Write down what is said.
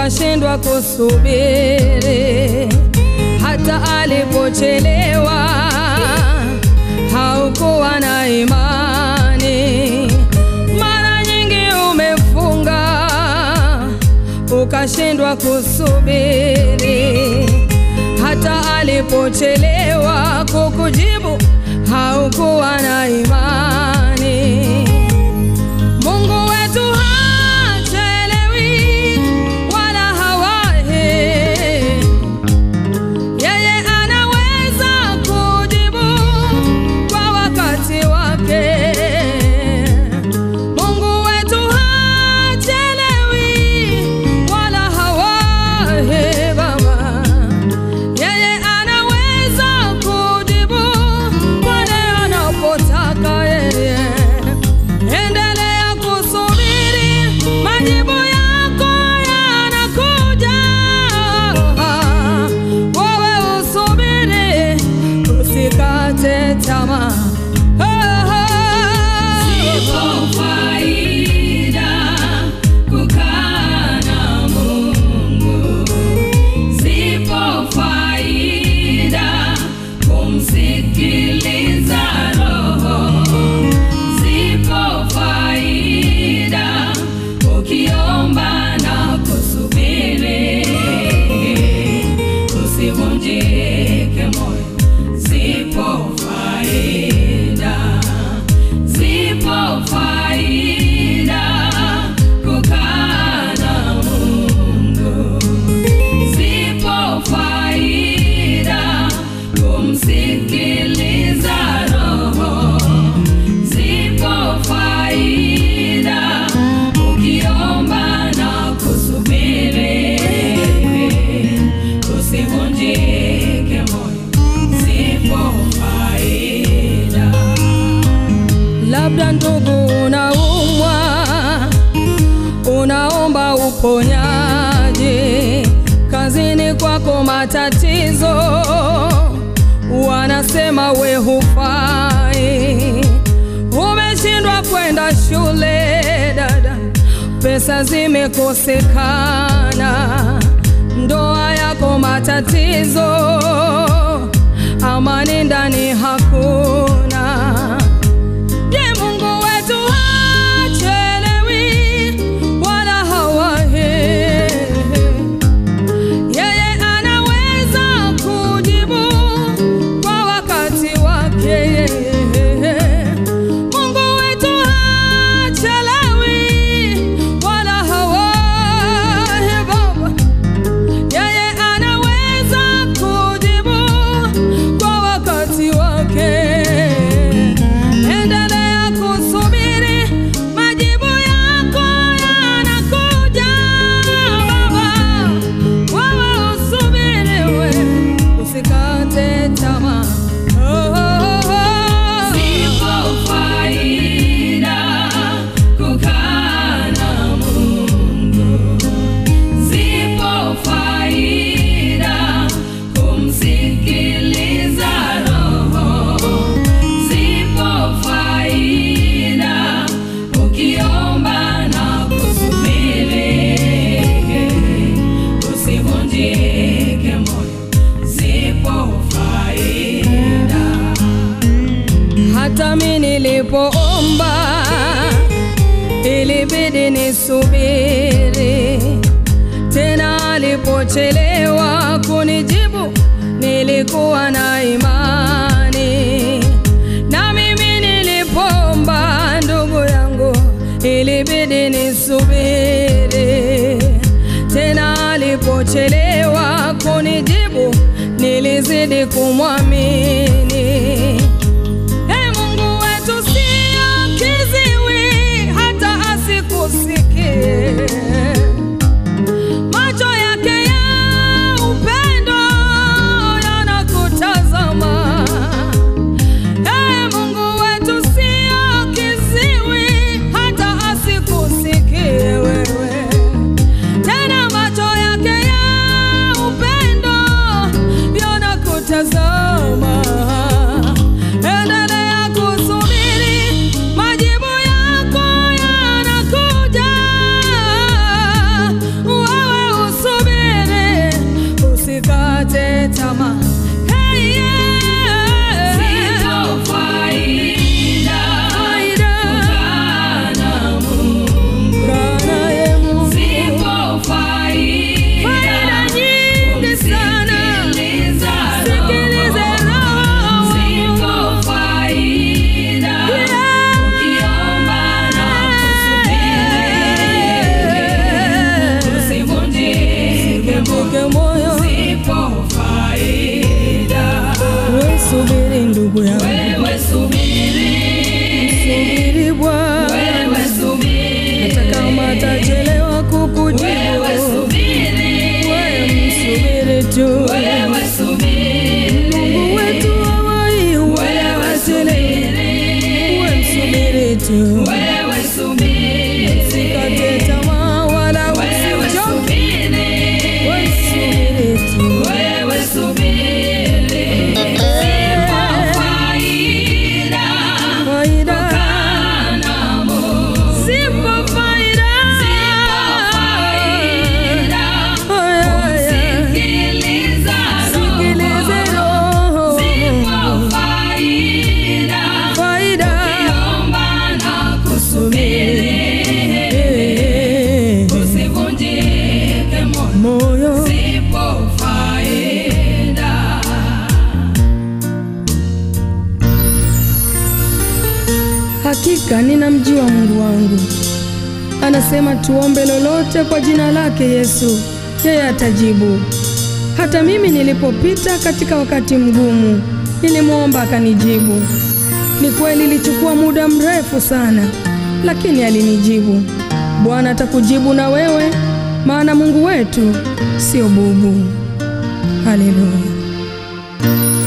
ukashindwa kusubiri, hata alipochelewa haukuwa na imani. Mara nyingi umefunga ukashindwa kusubiri, hata alipochelewa kukujibu haukuwa na imani. Mungu wetu hachelewi wala hawahi, yeye anaweza kujibu kwa wakati wake. Mungu wetu hachelewi wala hawahi, Baba, yeye anaweza kujibu pale anapotaka yeye. Endelea kusubiri, majibu yako yanakuja. Wewe usubiri, usikate tamaa. Zipo faida kukaa na Mungu, zipo faida kumsikiliza Roho, zipo faida ukiomba na kusubiri, usivunjike moyo, zipo faida Zipo faida kukaa na Mungu, zipo faida kumsikiliza Roho, zipo faida ukiomba na kusubiri, usivunjike moyo, zipo faida Labda ndugu, unaumwa, unaomba uponyaji, kazini kwako matatizo, wanasema we hufai, umeshindwa kwenda shule dada, pesa zimekosekana, ndoa yako matatizo, amani ndani hakuna. Je, Mungu wetu hachelewi wala hawahi. Yeye anaweza kujibu kwa wakati wake. Mungu wetu hachelewi wala hawahi, Baba. Yeye anaweza kujibu kwa wakati wake. Endelea kusubiri, majibu yako yanakuja, Baba. Wewe usubiri, we usikate tamaa. Oh, oh, oh. Zipo faida kukaa na Mungu, zipo faida kumsikiliza Roho, zipo faida ukiomba na kusubiri, usivunjike moyo, zipo faida Hata mi nilipoomba ilibidi nisubiri, tena alipochelewa kunijibu nilikuwa na imani, na mimi nilipoomba ndugu yangu ilibidi nisubiri, tena alipochelewa kunijibu nilizidi kumwamini. Ee Mungu wetu sio kiziwi hata asikusikie. Macho yake ya upendo yanakutazama. Ee Mungu wetu sio kiziwi hata asikusikie wewe. Tena macho yake ya upendo yanakutazama. atakujibu. wewe subiri, Wewe msubiri tu. wewe subiri, Mungu wetu hawai wewe wasichelewe. subiri, Wewe msubiri tu. wewe subiri, Usikate tamaa wala wewe usichoke. subiri, Wewe msubiri tu. wewe subiri, zipo faida Faida. kana Mungu, Zipo faida. zipo faida Aya, aya. Sikiliza Sikilize roho, roho. zipo faida Faida. Ukiomba na kusubiri, Eh, usivunjike moyo, Moyo. zipo faida. Hakika ninamjua Mungu wangu. Anasema tuombe lolote kwa jina lake Yesu, yeye atajibu. Hata mimi nilipopita katika wakati mgumu, nilimwomba akanijibu. Ni kweli ilichukua muda mrefu sana, lakini alinijibu. Bwana atakujibu na wewe, maana Mungu wetu sio bubu. Haleluya.